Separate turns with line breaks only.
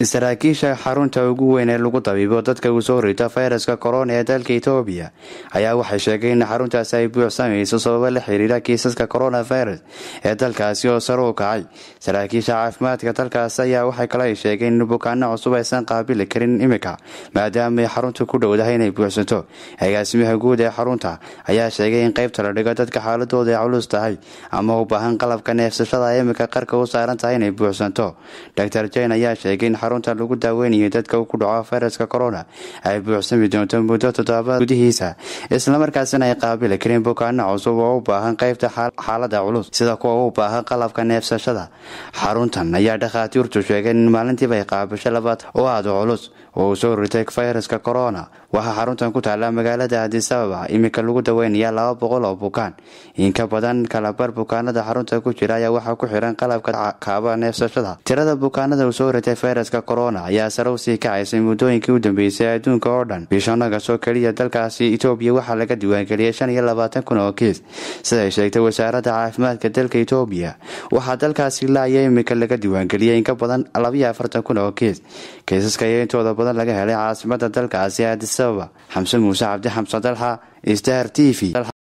saraakiisha xarunta ugu weyn ee lagu dabiibo dadka uu soo rito fayraska korona ee dalka etoobiya ayaa waxay sheegeen in xaruntaasi ay buuxsamayso sababo la xiriira kiisaska coronavirus ee dalkaasi oo sare u kacay saraakiisha caafimaadka dalkaas ayaa waxay kale sheegeen in bukaano cusub aysan qaabili karin imika maadaama ay xarunta ku dhowdahay inay buuxsanto agaasimaha guud ee xarunta ayaa sheegay in qeybta la dhigo dadka xaaladooda ay culus tahay ama u baahan qalabka neefsashada imika qarka u saaran tahay inay buuxsanto dor jen ayaa sheegay in xarunta lagu daaweynayo dadka ku dhaco fayraska corona ay buuxsami doonto muddo toddobaad gudihiisa islamarkaasina ay qaabili karin bukaano cusub oo u baahan qeybta xaalada culus sida kuwa u baahan qalabka neefsashada xaruntan ayaa dhakhaatiirtu sheegeen in maalintiiba ay qaabisho labaad oo aada culus oo uu soo ritay fayraska corona waxaa xaruntan ku taalla magaalada adisababa iminka lagu daweynaya laba boqol oo bukaan inka badan kalabar bukaanada xarunta ku jira ayaa waxaa ku xiran qalabka kaaba neefsashada tirada bukaanada uu soo ritay fayraska corona ayaa sare usii kacaysay muddooyinkii u dambeysay adduunka oo dhan bishanagasoo keliya dalkaasi etoobiya waxaa laga diiwaangeliyay shan iyo labaatan kun oo kiis siday sheegtay wasaaradda caafimaadka dalka etoobiya waxaa dalkaasi laaya iminka laga diiwaangeliyay inka badan labiyo afartan kun oo kiis kiisaska ayaa intooda badan laga helay caasimada dalkaasi adisababa xamse muuse cabdi xamsan dalxa star t v